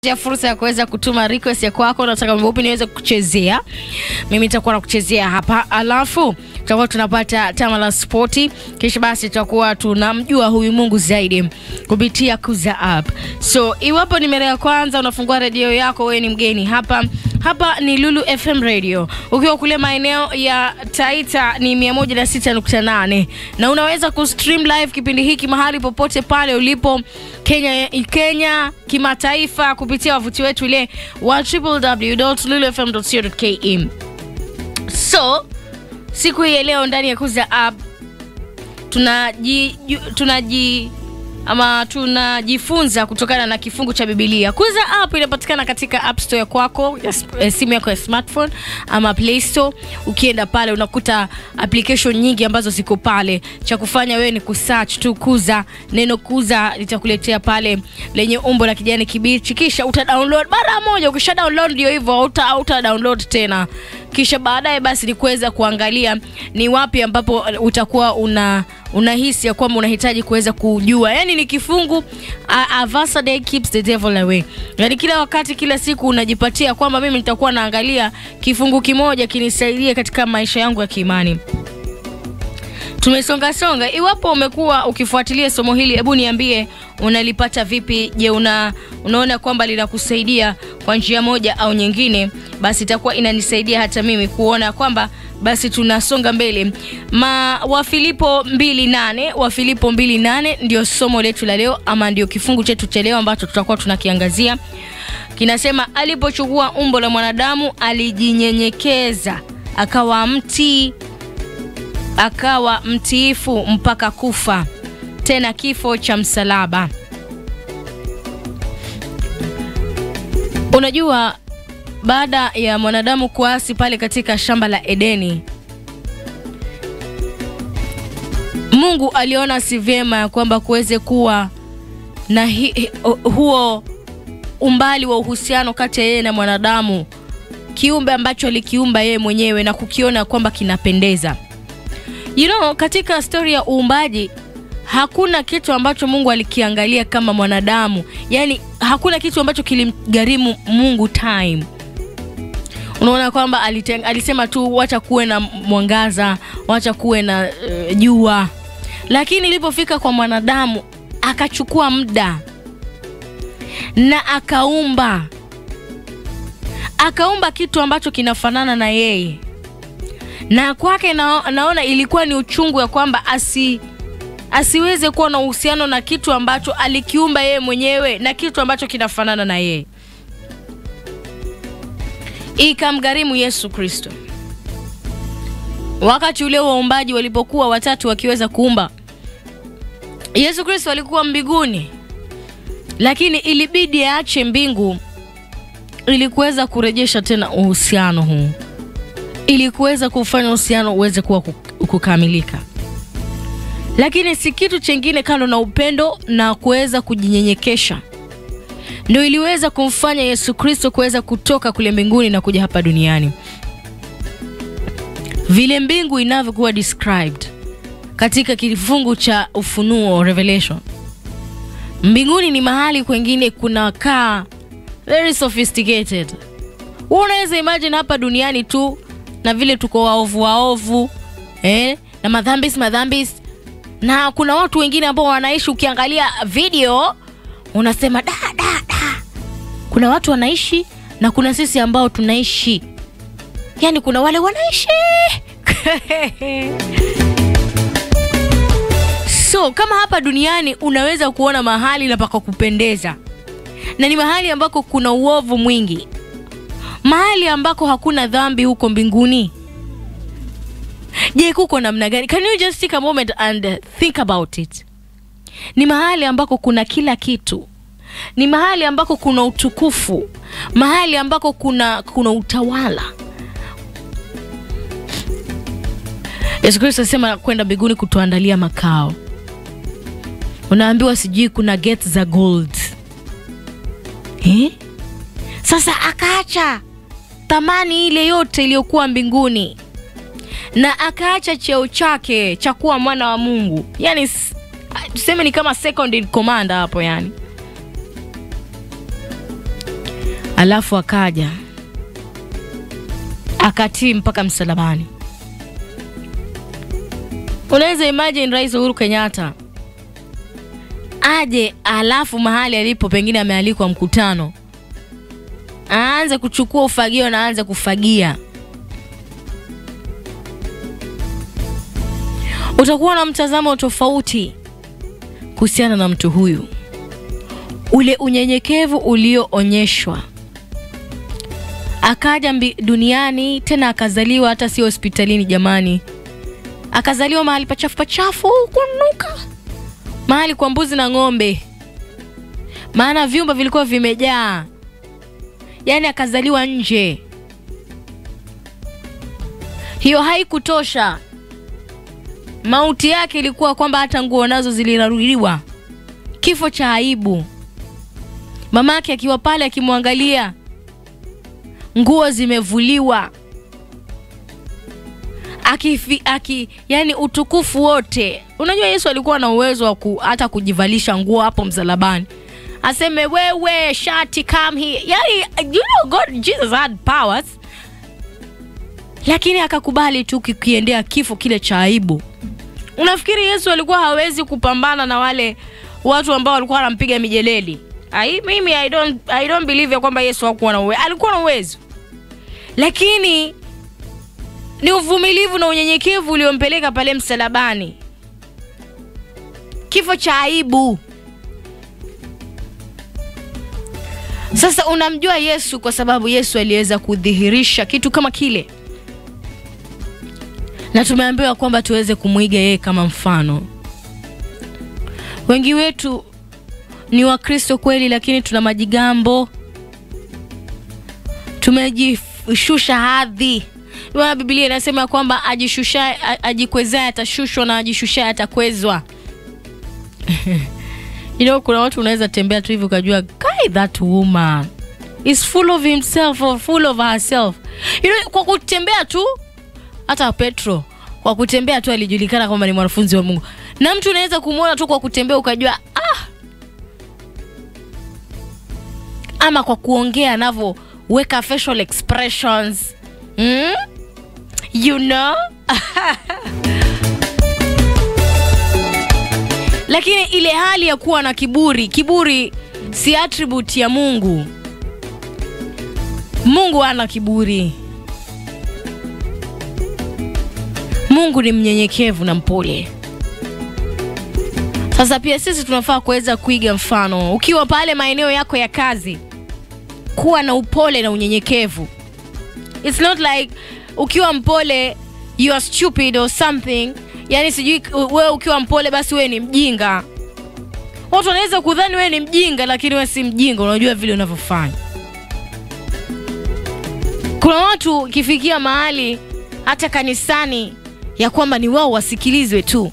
ya fursa ya kuweza kutuma request ya kwako, unataka wimbo upi niweze kuchezea, mimi nitakuwa nakuchezea hapa, alafu tutakuwa tunapata tama la spoti, kisha basi tutakuwa tunamjua huyu Mungu zaidi kupitia Kuza App. So iwapo ni mara ya kwanza unafungua redio yako, wewe ni mgeni hapa hapa ni Lulu FM Radio. Ukiwa kule maeneo ya Taita ni 106.8 na unaweza kustream live kipindi hiki mahali popote pale ulipo Kenya, Kenya kimataifa kupitia wavuti wetu ile wa www.lulufm.co.ke. So siku hii ya leo ndani ya Kuza App tunaji tunaji ama tunajifunza kutokana na kifungu cha Biblia. Kuza app inapatikana katika app store ya kwako ya eh, simu yako ya smartphone ama Play Store. Ukienda pale unakuta application nyingi ambazo ziko pale. Cha kufanya wewe ni kusearch tu Kuza, neno Kuza litakuletea pale lenye umbo la kijani kibichi, kisha uta download mara moja. Ukisha download ndio hivyo, uta, uta download tena kisha baadaye basi ni kuweza kuangalia ni wapi ambapo utakuwa una unahisi ya kwamba unahitaji kuweza kujua. Yani ni kifungu a, a verse a day keeps the devil away. Yani kila wakati, kila siku unajipatia kwamba mimi nitakuwa naangalia kifungu kimoja kinisaidie katika maisha yangu ya kiimani. Tumesonga songa. Iwapo umekuwa ukifuatilia somo hili, hebu niambie unalipata vipi? Je, una unaona kwamba linakusaidia kwa njia moja au nyingine? Basi itakuwa inanisaidia hata mimi kuona kwamba basi tunasonga mbele. Ma Wafilipo 2:8, Wafilipo 2:8 ndio somo letu la leo ama ndio kifungu chetu cha leo ambacho tutakuwa tunakiangazia. Kinasema alipochukua umbo la mwanadamu alijinyenyekeza, akawa mtii akawa mtiifu mpaka kufa, tena kifo cha msalaba. Unajua, baada ya mwanadamu kuasi pale katika shamba la Edeni, Mungu aliona si vyema ya kwamba kuweze kuwa na hi, hi, huo umbali wa uhusiano kati ya yeye na mwanadamu, kiumbe ambacho alikiumba yeye mwenyewe na kukiona kwamba kinapendeza. You know, katika stori ya uumbaji hakuna kitu ambacho Mungu alikiangalia kama mwanadamu, yaani hakuna kitu ambacho kilimgharimu Mungu time. Unaona kwamba alisema tu wacha kuwe na mwangaza, wacha kuwe na uh, jua, lakini ilipofika kwa mwanadamu akachukua muda na akaumba, akaumba kitu ambacho kinafanana na yeye na kwake na, naona ilikuwa ni uchungu ya kwamba asi asiweze kuwa na uhusiano na kitu ambacho alikiumba yeye mwenyewe na kitu ambacho kinafanana na yeye. Ikamgharimu Yesu Kristo. Wakati ule waumbaji walipokuwa watatu wakiweza kuumba, Yesu Kristo alikuwa mbinguni, lakini ilibidi aache mbingu ili kuweza kurejesha tena uhusiano huu ili kuweza kufanya uhusiano uweze kuwa kukamilika, lakini si kitu chengine kando na upendo na kuweza kujinyenyekesha ndio iliweza kumfanya Yesu Kristo kuweza kutoka kule mbinguni na kuja hapa duniani. Vile mbingu inavyokuwa described katika kifungu cha Ufunuo Revelation, mbinguni ni mahali kwengine kunakaa very sophisticated. Unaweza imagine hapa duniani tu na vile tuko waovu waovu eh, na madhambis madhambis, na kuna watu wengine ambao wanaishi, ukiangalia video unasema da, da, da. Kuna watu wanaishi na kuna sisi ambao tunaishi, yani kuna wale wanaishi so kama hapa duniani unaweza kuona mahali na paka kupendeza na ni mahali ambako kuna uovu mwingi mahali ambako hakuna dhambi huko mbinguni. Je, kuko namna gani? Can you just take a moment and think about it? Ni mahali ambako kuna kila kitu, ni mahali ambako kuna utukufu, mahali ambako kuna kuna utawala. Yesu Kristo asema kwenda mbinguni kutuandalia makao. Unaambiwa sijui kuna gates za gold eh? Sasa akaacha thamani ile yote iliyokuwa mbinguni na akaacha cheo chake cha kuwa mwana wa Mungu, yani tuseme ni kama second in command hapo, yani alafu akaja akatii mpaka msalabani. Unaweza imagine Rais Uhuru Kenyatta aje, alafu mahali alipo pengine amealikwa mkutano, aanze kuchukua ufagio na aanze kufagia. Utakuwa na mtazamo tofauti kuhusiana na mtu huyu, ule unyenyekevu ulioonyeshwa akaja mbi, duniani tena akazaliwa, hata sio hospitalini jamani, akazaliwa mahali pachafu pachafu kunuka, mahali kwa mbuzi na ng'ombe, maana vyumba vilikuwa vimejaa, yaani akazaliwa nje. Hiyo haikutosha, mauti yake ilikuwa kwamba hata nguo nazo ziliraruliwa, kifo cha aibu. Mamake akiwa pale akimwangalia nguo zimevuliwa akifi, aki, yani utukufu wote. Unajua Yesu alikuwa na uwezo wa ku, hata kujivalisha nguo hapo msalabani, aseme wewe shati come here. Yani, you know God, Jesus had powers, lakini akakubali tu kikiendea kifo kile cha aibu. Unafikiri Yesu alikuwa hawezi kupambana na wale watu ambao walikuwa wanampiga mijeleli? Ai, mimi I don't, I don't believe ya kwamba Yesu hakuwa na uwezo. Alikuwa na uwezo, lakini ni uvumilivu na unyenyekevu uliompeleka pale msalabani, kifo cha aibu. Sasa unamjua Yesu kwa sababu Yesu aliweza kudhihirisha kitu kama kile, na tumeambiwa kwamba tuweze kumwiga yeye kama mfano. Wengi wetu ni Wakristo kweli, lakini tuna majigambo, tumejishusha hadhi. Maana Biblia inasema kwamba ajishusha ajikwezaye atashushwa na ajishushaye atakwezwa. You know, kuna watu unaweza tembea tu hivi ukajua guy that woman is full of himself or full of herself. You know, kwa kutembea tu hata Petro kwa kutembea tu alijulikana kwamba ni mwanafunzi wa Mungu, na mtu unaweza kumwona tu kwa kutembea ukajua ah, ama kwa kuongea anavyoweka facial expressions mm? you know lakini ile hali ya kuwa na kiburi, kiburi si attribute ya Mungu. Mungu hana kiburi. Mungu ni mnyenyekevu na mpole. Sasa pia sisi tunafaa kuweza kuiga mfano. Ukiwa pale maeneo yako ya kazi, kuwa na upole na unyenyekevu. It's not like ukiwa mpole you are stupid or something. Yani sijui wewe ukiwa mpole basi wewe ni mjinga. Watu wanaweza kudhani wewe ni mjinga, lakini wewe si mjinga, unajua vile unavyofanya. Kuna watu ukifikia mahali hata kanisani ya kwamba ni wao wasikilizwe tu.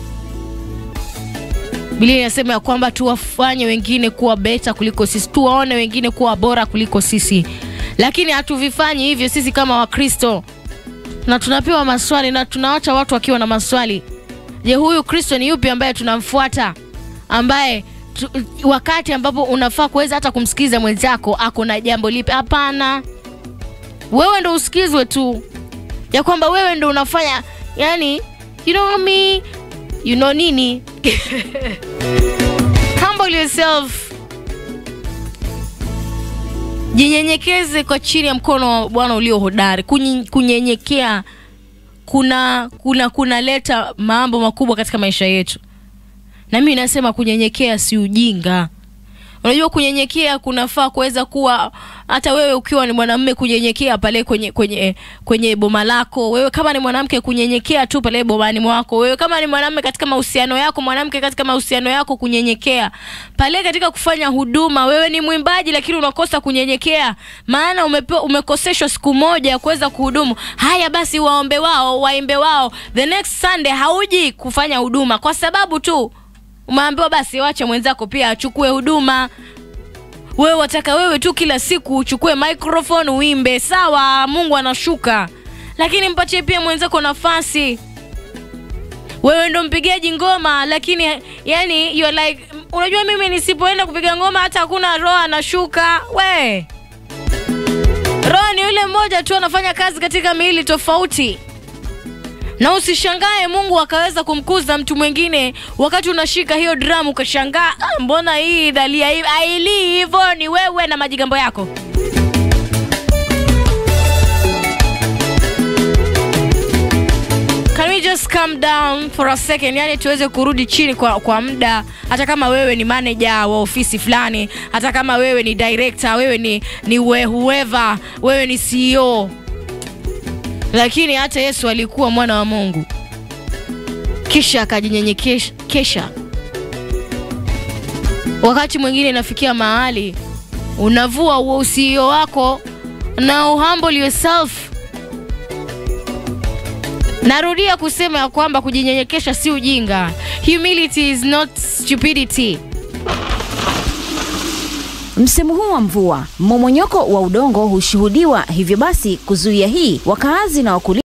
Biblia inasema ya kwamba tuwafanye wengine kuwa beta kuliko sisi, tuwaone wengine kuwa bora kuliko sisi, lakini hatuvifanyi hivyo sisi kama Wakristo, na tunapewa maswali na tunawacha watu wakiwa na maswali. Je, huyu Kristo ni yupi ambaye tunamfuata, ambaye tu, wakati ambapo unafaa kuweza hata kumsikiza mwenzako ako na jambo lipi? Hapana, wewe ndo usikizwe tu, ya kwamba wewe ndo unafanya yani, you know me, you know nini Humble yourself, jinyenyekeze kwa chini ya mkono wa Bwana ulio hodari. Kunyenyekea kuna kuna kunaleta mambo makubwa katika maisha yetu, na mimi nasema kunyenyekea si ujinga. Unajua, kunyenyekea kunafaa kuweza kuwa hata wewe ukiwa ni mwanamume kunyenyekea pale kwenye kwenye kwenye boma lako, wewe kama ni mwanamke kunyenyekea tu pale bomani mwako, wewe kama ni mwanamume katika mahusiano yako, mwanamke katika mahusiano yako kunyenyekea pale katika kufanya huduma. Wewe ni mwimbaji lakini unakosa kunyenyekea, maana umepewa umekoseshwa siku moja ya kuweza kuhudumu. Haya basi, waombe wao, waimbe wao, the next Sunday hauji kufanya huduma kwa sababu tu umeambiwa basi wache mwenzako pia achukue huduma. Wewe wataka wewe tu kila siku uchukue microphone uimbe, sawa, Mungu anashuka, lakini mpatie pia mwenzako nafasi. Wewe ndo mpigaji ngoma, lakini yani you're like, unajua mimi nisipoenda kupiga ngoma hata hakuna roho anashuka. We yule mmoja tu anafanya kazi katika miili tofauti na usishangae mungu akaweza kumkuza mtu mwingine wakati unashika hiyo drum ukashangaa "Ah, mbona hii dhalia hii ailii hivyo ni wewe na majigambo yako Can we just calm down for a second yani tuweze kurudi chini kwa, kwa muda hata kama wewe ni manager wa ofisi fulani hata kama wewe ni director wewe ni, ni we, whoever wewe ni ceo lakini hata yesu alikuwa mwana wa mungu kisha akajinyenyekesha wakati mwingine inafikia mahali unavua huo usio wako na uhumble yourself narudia kusema ya kwamba kujinyenyekesha si ujinga humility is not stupidity Msimu huu wa mvua, mmomonyoko wa udongo hushuhudiwa, hivyo basi kuzuia hii, wakaazi na wakulima